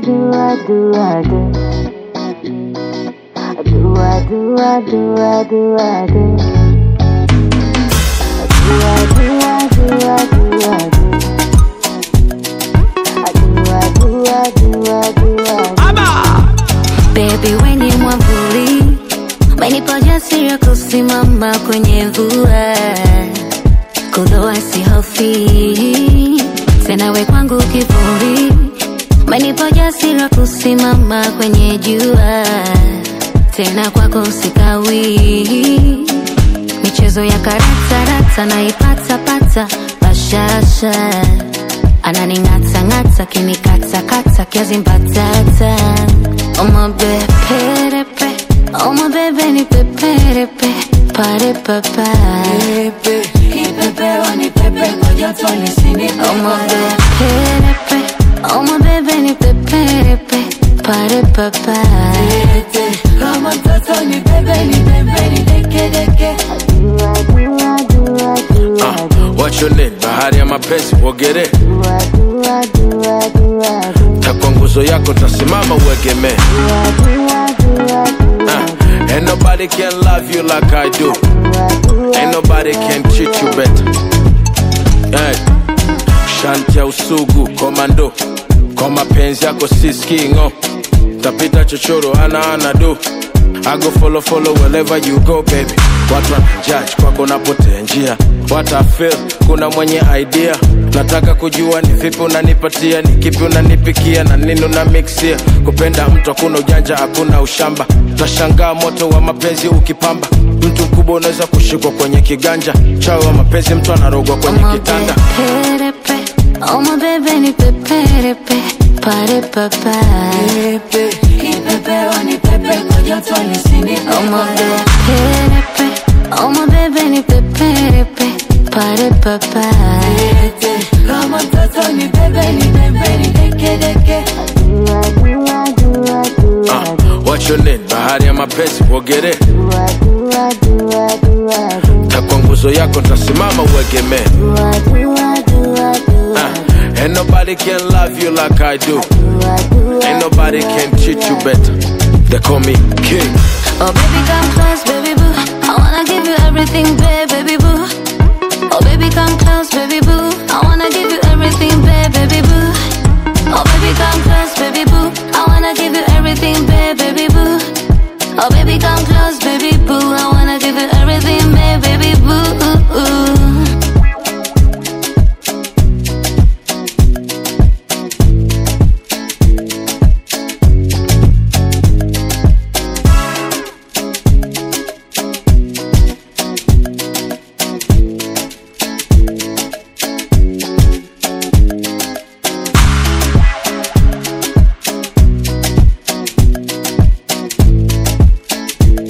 do I do I do do I do I do I do I do do I do I do I do I do I do I do I do I do I do Baby we ni mwavuli, umenipa ujasiri wa kusimama kwenye mvua, kuloa sihofi tena, we kwangu kivuli, umenipa ujasiri wa kusimama kwenye jua, tena kwako sikawi, michezo ya karata rata naipata pata bashasha ananing'ata ng'ata kinikata kata kiazi mbatata omabeperepe omabebe ni peperepe pare papa omabeperepe omabebe ni peperepe pare papa do I do I do I do I Uh, do what's your name? Bahari ya mapenzi uogere, do I do I do I do I do takwa nguzo yako tasimama uegemee. do I do I do I do I Uh, ain't nobody can love you like I do. do I do Ain't nobody can treat you better. Hey. Shanti ya usugu komando, kwa mapenzi yako siskingo, tapita chochoro ana ana do. I go follow follow wherever you go baby. Watu wanajudge kwako napotea njia. What I feel, kuna mwenye idea. Nataka kujua ni vipi unanipatia, ni kipi unanipikia na nini una mixia. Kupenda mtu hakuna ujanja, hakuna ushamba. Tashangaa moto wa mapenzi ukipamba. Mtu mkubwa unaweza kushikwa kwenye kiganja. Chawi wa mapenzi mtu anarogwa kwenye kitanda. omabeperepe omabebe ni peperepe pare papa omabeperepe omabebe ni peperepe pare papa do I do I do I do I Uh, do what's your name? Bahari ya mapenzi uogere, do I do I do I do I do takwa nguzo yako ntasimama uegemee. do I do I do I do I Uh, ain't nobody can love you like I do. do I do I Ain't nobody can treat you better. They call me king. Oh baby come close baby boo I wanna give you everything babe baby boo Oh baby come close baby boo I wanna give you everything babe baby boo Oh baby come close baby boo